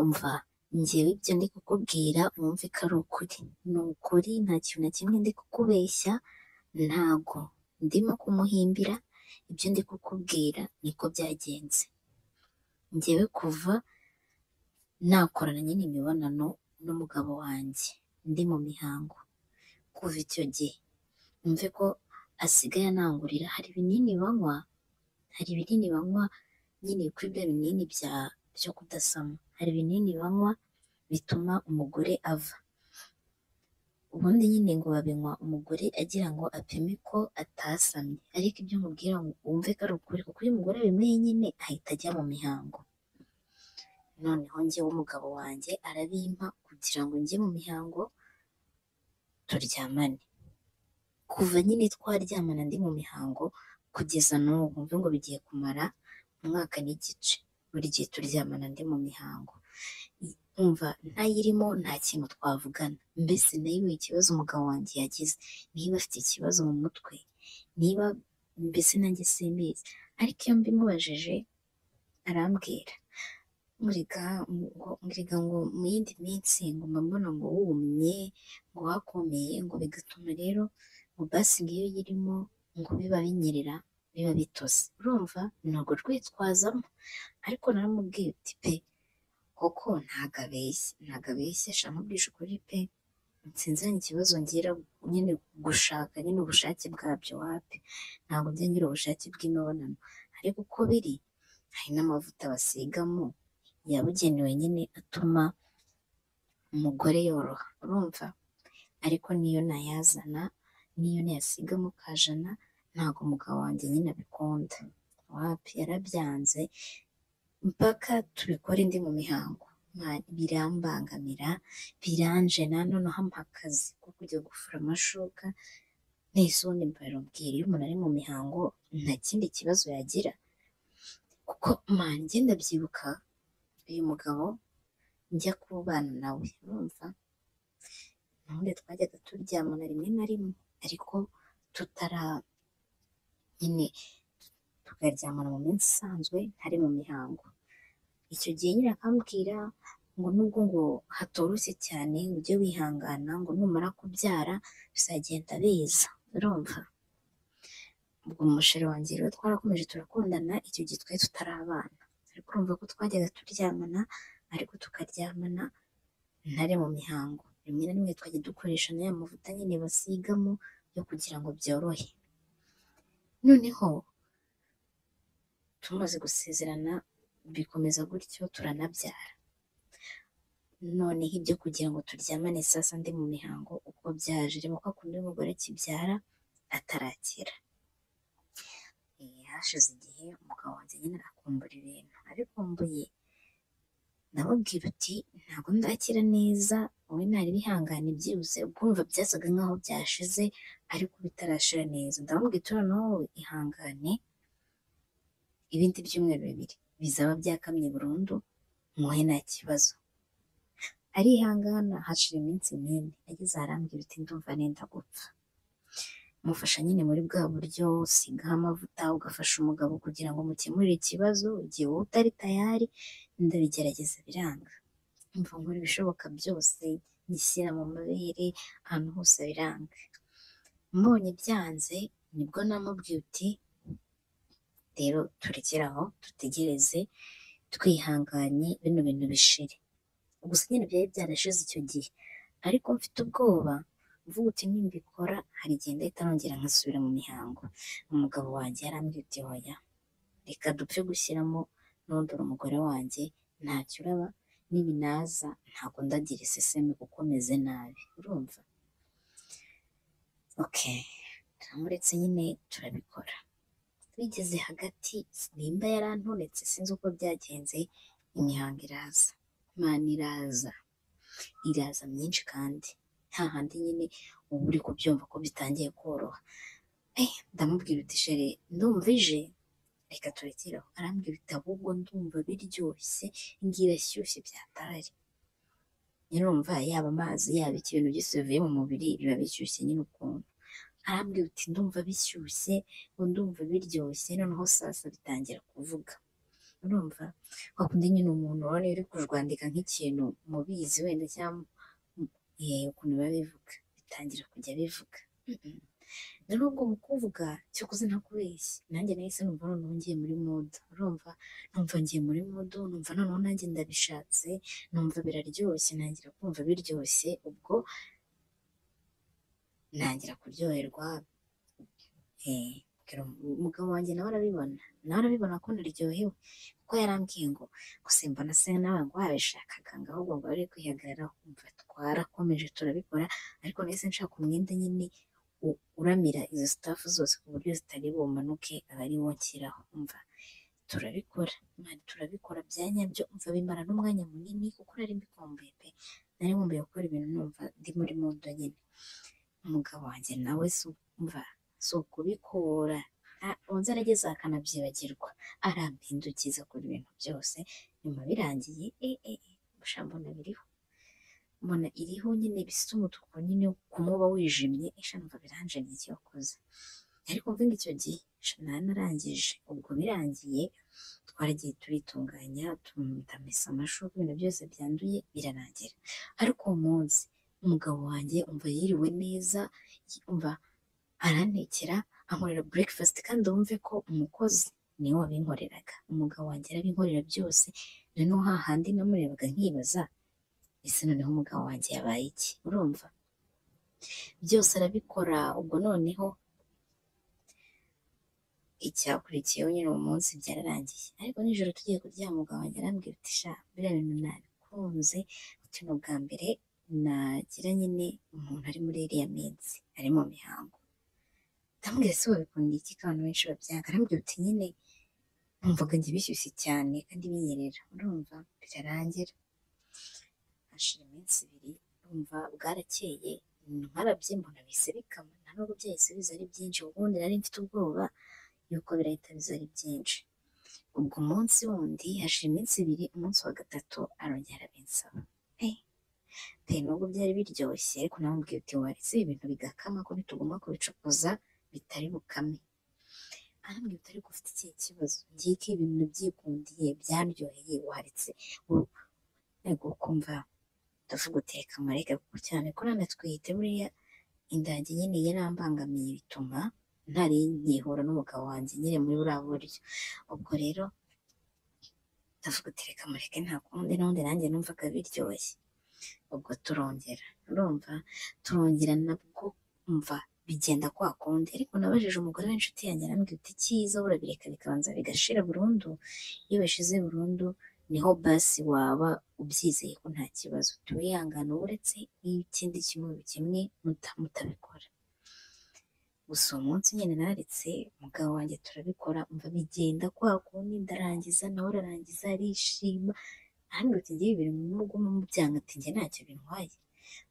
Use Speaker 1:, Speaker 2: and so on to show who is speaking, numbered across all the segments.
Speaker 1: umva njyewe ibyo ndi kukubwira wumve ko ari ukuri ni ukuri nta kintu na kimwe ndi kukubeshya ntago ndimo kumuhimbira ibyo ndi kukubwira niko byagenze njyewe kuva nakorana nyine imibonano n'umugabo wanjye ndi mu mihango kuva icyo gihe wumve ko asigaye anangurira hari ibinini banywa hari ibinini banywa nyine kuri bya binini byo kudasama hari ibinini banywa bituma umugore ava ubundi nyine ngo babinywa umugore agira ngo apime ko atasamye ariko ibyo mubwira wumve ko ari ukuri kuko iyo umugore abinyweye nyine ahita ajya mu mihango noneho njyewe umugabo wanjye arabimpa kugira ngo njye mu mihango turyamane kuva nyine twaryamana ndi mu mihango kugeza n'ubu mvuze ngo bigiye kumara umwaka n'igice buri gihe turyamana ndi mu mihango nkumva ntayirimo nta kintu twavugana mbese nayo ikibazo umugabo wanjye yagize niba afite ikibazo mu mutwe niba mbese nanjye simbizi ariko iyo mbimubajije arambwira nkurega ngo mu yindi minsi ngo mbona ngo wumye ngo wakomeye ngo bigatuma rero ngo basi ngiyo irimo ngo biba binyerera biba bitose urumva ntabwo rwitwazamo ariko naramubwiye uti pe koko ntago abeshya ntago abeshya shaka mubwisha ukuri pe nsinziranye ikibazo ngira nyine gushaka nyine ubushake bwabyo wapi ntabwo njya ngira ubushake bw'imibonano ariko uko biri hari n'amavuta basigamo yabugenewe nyine atuma umugore yoroha urumva ariko niyo ntayazana niyo ntayasiga mu kajana ntabwo umugabo wanjye nyine abikunda wapi yarabyanze mpaka tubikore ndi mu mihango birambangamira biranjena noneho ampa akazi ko kujya gufura amashuka nahise ubundi mbarubwira iyo umuntu ari mu mihango nta kindi kibazo yagira kuko mani ngenda byibuka uyu mugabo njya kubana nawe urumva ubundi twajyaga turyamana rimwe na rimwe ariko tutara nyine tukaryamana mu minsi isanzwe ntari mu mihango icyo gihe nyine akambwira ngo nubwo ngo hatoroshye cyane ujye wihangana ngo numara kubyara bizagenda biza urumva ubwo umusheri wanjye rero twarakomeje turakundana icyo gihe twari tutarabana ariko urumva ko twajyaga turyamana ariko tukaryamana ntari mu mihango rimwe na rimwe twajya dukoresha n'aya mavuta nyine basigamo yo kugira ngo byorohe noneho tumaze gusezerana bikomeza gutyo turanabyara noneho ibyo kugira ngo turyamane sasa ndi mu mihango uko byaje reba ko akunda umugore kibyara atarakira hashize igihe umugabo wanjye nyine arakumbura ibintu abikumbuye ndamubwira uti ntabwo ndakira neza wowe ntari bihangane byihuse ubwumva byasaga nkaho byashize ariko bitarashira neza ndamubwira uti noneho ihangane ibindi byumweru bibiri bizaba byakamye burundu muhe nta kibazo arihangana hacira iminsi myinshi ageze arambwira uti ndumva nenda gupfa mufasha nyine muri bwa buryo usigaho amavuta ugafasha umugabo kugira ngo mukemure ikibazo igihe wowe utari tayari ndabigerageza biranga mva nkora ibishoboka byose nyishyira mu mabere ahantu hose biranga mbonye byanze nibwo namubwiye uti rero turekeraho dutegereze twihanganye bino bintu bishire gusa nyine byari byarashize icyo gihe ariko mfite ubwoba mvuga uti nimbikora hari igihe ndahita nongera nkasubira mu mihango umugabo wanjye yarambwiye uti hoya reka dupfe gushyiramo nondora umugore wanjye ntacyo uraba n'ibinaza ntabwo ndagira iseseme kuko meze nabi urumva oke turamuretse nyine turabikora bigeze hagati nimba yarantonetse sinzi uko byagenze imihango iraza imana iraza iraza myinshi kandi nta handi nyine uba uri kubyumva ko bitangiye koroha ndamubwira uti shere ndumva ije reka turekereho arambwira uti ahubwo ndumva biryoshye irashyushye byatari nyirumva yaba amazi yaba ikintu gisubiye mu mubiri biba bishyushye nyine ukuntu arambwira uti ndumva bishyushye ngo ndumva biryoshye noneho sasa bitangira kuvuga urumva wa kundi nyine umuntu ubona uri kujwandika nk'ikintu mubizi wenda cyangwa yewe ukuntu biba bivuga bitangira kujya bivuga rero ubwo mu kuvuga cyakoze ntakubeshye nanjye nahise numva noneho ngiye muri mudu urumva numva ngiye muri mudu numva noneho nanjye ndabishatse numva biraryoshye ntangira kumva biryoshye ubwo ntangira kuryoherwa eh, mbwira umugabo wanjye nawe arabibona nawe arabibona ko naryohewe kuko yarambwiye ngo gusa mbona se nawe ngo wabishakaga ngo ahubwo ngo wari kwihagararaho kumva twarakomeje turabikora ariko nahise nshaka umwenda nyine u- uramira izo sitafu zose ku buryo zitari bumanuke aba ari wo nshyiraho umva turabikora Mani turabikora bya nyabyo umva bimara n'umwanya munini kuko nari mbikumbuye pe nari nkumbuye gukora ibintu numva ndi muri mudo nyine umugabo wanjye nawe si umva si ukubikora nta- ubanza arageze akanabyibagirwa arampindukiza kuri ibintu byose nyuma birangiye eh eh eh busha mbona biriho mbona iriho nyine bisa umutuku nyine kumuba wijimye esha numva biranjemye icyo wakoze ariko mvuga icyo gihe sha nari narangije ubwo birangiye twaragiye turitunganya tumesa amashuka ibintu byose byanduye birarangira ariko uwo munsi umugabo wanjye umva yiriwe neza umva arantekera ankorera breakfast kandi wumve ko umukozi niwe wabinkoreraga umugabo wanjye arabinkorera byose noneho hahandi namurebaga nkibaza ese noneho umugabo wanjye yabaye iki urumva byose arabikora ubwo noneho icyakurikiyeho nyine uwo munsi byararangiye ariko nijoro tugiye kuryama umugabo wanjye arambwira ati sha biriya bintu nabikunze uti ni ubwa mbere nagira nyine umuntu ari muri iriya minsi ari mu mihango ndamubwira ese wabikunda iki ko abantu benshi babyanga arambwira uti nyine numvaga njye bishyushye cyane kandi binyerera urumva birarangira hashira iminsi ibiri numva bwarakeye nkarabye mbona bise bikama nta nubwo byahise biza ari byinshi ubundi nari mfite ubwoba yuko birahita biza ari byinshi ubwo umunsi wundi hashira iminsi ibiri umunsi wa gatatu arongera arabinsaba Eh, pe nubwo byari biryoshye ariko namubwiye uti waretse ibintu bigakama ko bitugomba kubicukuza bitari bukame arambwira utari ufite ikihe kibazo ngiye ko ibintu byikundiye byaryoheye waretse u- ego kumva ndavuga uteka amarega kuko cyane ko nana twihita buriya indange nyine yarambangamiye bituma ntari nkihura n'umugabo wanjye nyine muri buriya buryo ubwo rero ndavuga utereka amarega nta kundi n'undi nanjye numvaga biryoshye ubwo turongera urumva turongera nabwo umva bigenda kwa kundi ariko nabajije umugore w'inshuti yanjye arambwira uti cyiza urabireka bikabanza bigashira burundu iyo bishize burundu niho basi waba ubyizeye ko nta kibazo tuwihangana uretse iyo ikindi kimwe kimwe muta- mutabikora gusa uwo munsi nyine naretse umugabo wanjye turabikora umva bigenda kwa kundi ndarangiza nawe ararangiza arishima ahandi uti ngewe ibintu n'ubwo mubyanga ati njye ntacyo bintwaye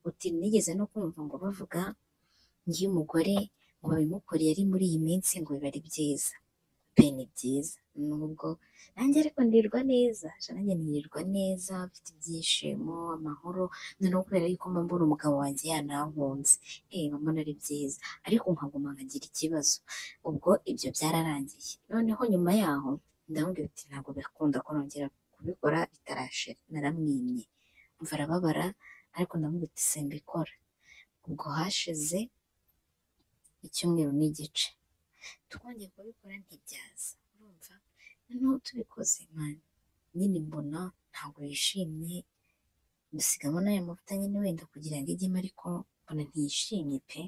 Speaker 1: uti nigeze no kumva ngo bavuga ngiye umugore ngo babimukoreye ari muri iyi minsi ngo biba ari byiza pe ni byiza nubwo nanjye ariko ndirirwa neza sha nanjye nirirwa neza mfite ibyishimo amahoro noneho kubera yuko mba mbona umugabo wanjye yanahunze eh mba mbona ari byiza ariko nkaguma nkagira ikibazo ubwo ibyo byararangiye noneho nyuma yaho ndamubwira uti ntabwo bikunda ko nongera kubikora bitarashira naramwimye mva arababara ariko ndamubwira uti simbikora ubwo hashize icyumweru n'igice twongeye kubikora ntibyaza urumva noneho tubikoze mani nyine mbona ntabwo yishimye dusigamo n'aya mavuta nyine wenda kugira ngo ijyemo ariko mbona ntiyishimye pe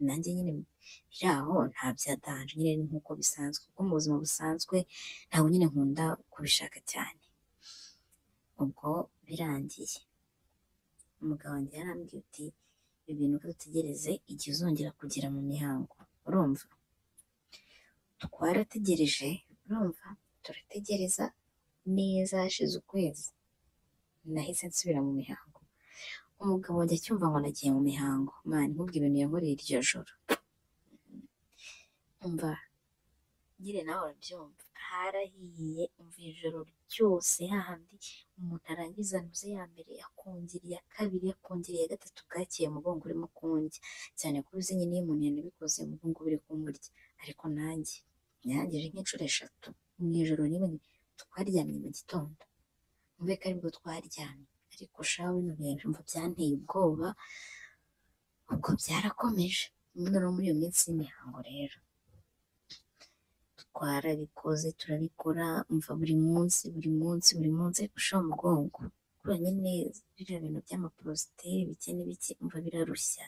Speaker 1: nanjye nyine biri aho nta byadanje nyine nk'uko bisanzwe kuko mu buzima busanzwe ntabwo nyine nkunda kubishaka cyane ubwo birangiye umugabo wanjye yarambwiye uti ibi bintu ko dutegereze igihe uzongera kugera mu mihango urumva twarategereje urumva turategereza neza hashize ukwezi nahise nsubira mu mihango umugabo wanjye acyumva ngo nagiye mu mihango mani nkubwo ibintu yankoreye iryo joro umva nyine nawe urabyumva harahiye umva ijoro ryose hahandi umuntu arangiza anuze ya mbere akongera iya kabiri akongera iya gatatu bwakeye umugongo urimo kundya cyane ko uzi nyine iyo umuntu yanabikoze umugongo biri kumurya ariko nanjye nyangije nk'inshuro eshatu mu ijoro rimwe twaryamye mu gitondo mube ko aribwo twaryamye ariko shawe bino bintu mva byanteye ubwoba ubwo byarakomeje noneho muri iyo minsi y'imihango rero twarabikoze turabikora mva buri munsi buri munsi buri munsi ariko shawe umugongo kuranye neza biriya bintu by'amaporositeri bike n'ibiki mva birarushya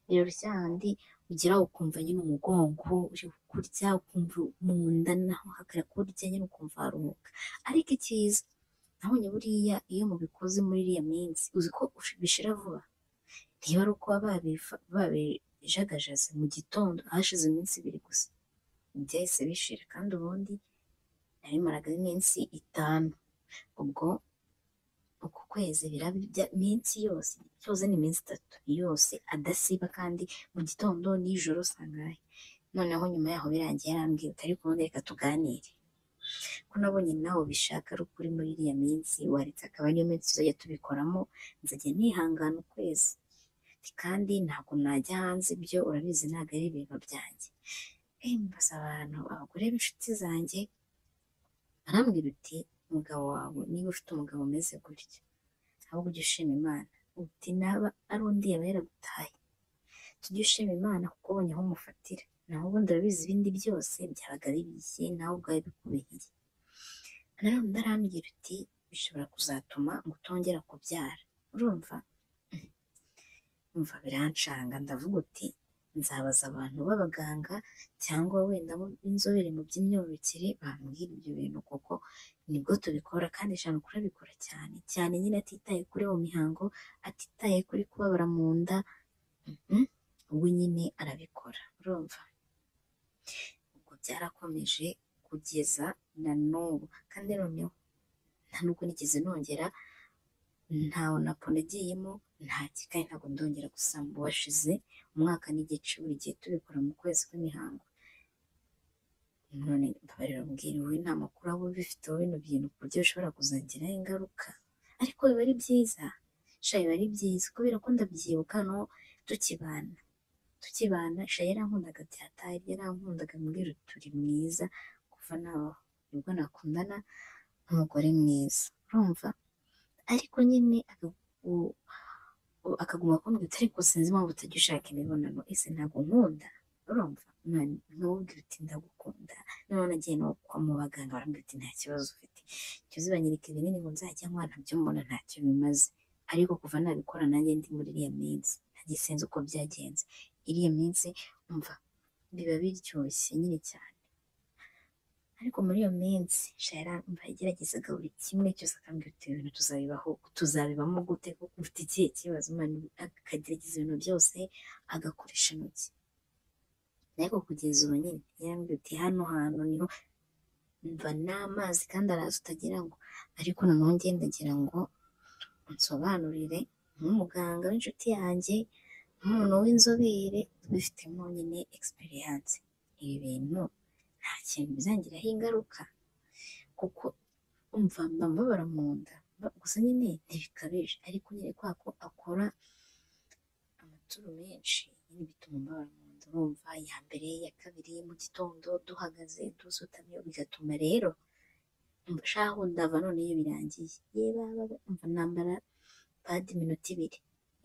Speaker 1: birarushya handi ugira ukumva nyine umugongo uri kurya ukumva mu nda naho hakara kurya nyine ukumva haruhuka ariko icyiza nabonye buriya iyo mubikoze muri iriya minsi uzi ko bishira vuba ntiba ari uko baba babijagajaze mu gitondo hashize iminsi ibiri gusa byahise bishira kandi ubundi nabimaraga iminsi itanu ubwo uku kwezi birabya iminsi yose byose ni iminsi itatu yose adasiba kandi mu gitondo nijoro sangahe noneho nyuma yaho birangiye yarambwira ati ariko ubundi reka tuganire ko nabonye nawe bishaka ari ukuri muri iriya minsi waretse akaba ariyo minsi tuzajya tubikoramo nzajya nihangana ukwezi kandi ntabwo najya hanze ibyo urabizi ntabwo ari ibintu byanjye mbaza abantu abagore b'inshuti zanjye barambwira uti umugabo wawe niba ufite umugabo umeze gutya ahubwo ujye ushima imana uti naba ari undi yaba yaragutaye tujye ushima imana kuko ubonye aho umufatira naho ubundi urabizi ibindi byose byabaga bibiye nawe ubwawe bikubihiye nanone ndarambwira uti bishobora kuzatuma ngo utongera kubyara urumva umva birancanga ndavuga uti nzabaza abantu b'abaganga cyangwa wenda b'inzobere mu by'imyororokere bambwira ibyo bintu kuko nibwo tubikora kandi ijana kurabikora cyane cyane nyine atitaye kuri uwo mihango atitaye kuri kubabara mu nda we nyine arabikora urumva ubwo byarakomeje kugeza na n'ubu kandi noneho nta nubwo nigeze nongera ntawe napo nagiyemo nta kikayi ntabwo ndongera gusamba washize umwaka n'igice buri gihe tubikora mu kwezi kw'imihango none mbabarira mbwiriwe nta makuru aba bifiteho bino bintu ku buryo bishobora kuzagiraho ingaruka ariko biba ari byiza shayi biba ari byiza kubera ko ndabyibuka no tukibana tukibana shayi yarankundaga byataye yarankundaga mbwira turi mwiza kuva nawe nibwo nakundana n'umugore mwiza urumva ariko nyine akaguma kumbwira uti ariko sinzi impamvu utajya ushaka imibonano ese ntabwo nkunda urumva ntubwire uti ndagukunda noneho nagiye no kwa mu baganga barambwira uti nta kibazo ufite icyo zibanyereka ibinini ngo nzajya nkwana byo mbona ntacyo bimaze ariko kuva nabikora nanjye ndi muri iriya minsi ntajye sinzi uko byagenze iriya minsi umva biba biryoshye nyine cyane ariko muri iyo minsi shara mba yageragezaga buri kimwe cyose akambwira uti ibintu tuzabibaho tuzabibamo gute kuko ufite ikihe kibazo akagerageza ibintu byose agakoresha intoki ariko kugeza ubu nyine yarambwira uti hano hantu niho mva n'amazi kandi araza utagira ngo ariko noneho ngenda ngira ngo nsobanurire nk'umuganga w'inshuti yanjye nk'umuntu w'inzobere tubifitemo nyine egisperiyanse ibi bintu nta kintu bizangiraho ingaruka kuko umva mbabara mu nda gusa nyine ntibikabije ariko nyine kwa ko akora amaturo menshi nyine bituma mbabara mu nda urumva iya mbere iya kabiri mu gitondo duhagaze dusutamye bigatuma rero shaho ndava none iyo birangiye yeba umva nambara badi iminota ibiri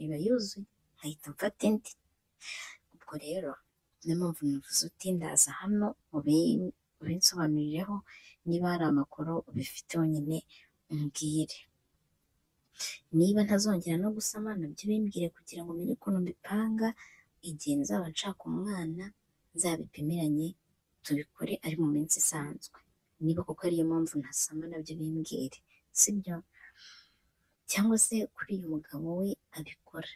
Speaker 1: iba yuzuye nkahita mfata indi ubwo rero niyo mpamvu navuze uti ndaza hano ubinsobanurireho niba hari amakuru ubifite nyine umbwire niba ntazongera no gusama nabyo bimbwire kugira ngo umenye ukuntu mbipanga igihe nzaba nshaka umwana nzabipimiranye tubikore ari mu minsi isanzwe niba kuko ariyo mpamvu ntasama nabyo bimbwire sibyo cyangwa se kuri uyu mugabo we abikora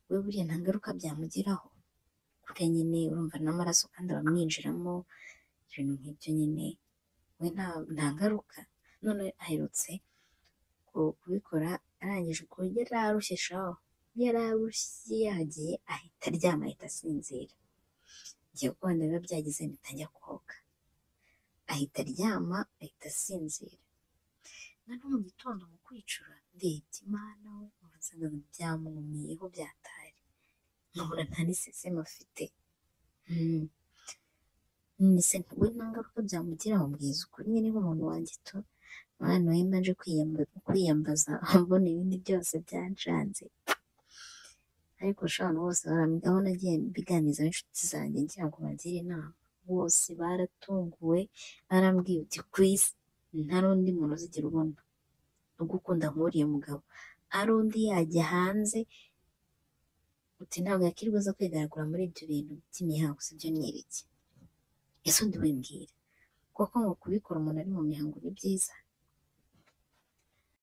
Speaker 1: we buriya nta ngaruka byamugiraho kure nyine urumva n'amaraso kandi abamwinjiramo ibintu nk'ibyo nyine we nta ngaruka none aherutse kubikora arangije uko yari arushye shaho yari arushye yagiye ahita aryama ahita asinzira igihe kubona biba byagize mpita njya koga ahita aryama ahita asinzira noneho mu gitondo mu kwicura ndebye imana we ugasanga byamwumiyeho byatari nkabona nta n'iseseme afite ndetse we nta ngaruka byamugiraho mbwiza ukuri nyine nk'umuntu wanjye tu mwana we manje kwiyambaza mbona ibindi byose byanshanze ariko shano bose barambwira aho nagiye biganiza n'inshuti zanjye ngira ngo bagire inama bose baratunguwe barambwiye uti Chris nta n'undi muntu uzigera ubona ubwo ukunda nk'uriya mugabo ari undi yajya hanze uti ntabwo yakirwa aza kwigaragura muri ibyo bintu by'imihango si byo niriki ese undi wibwira kuko ngo kubikora umuntu ari mu mihango ni byiza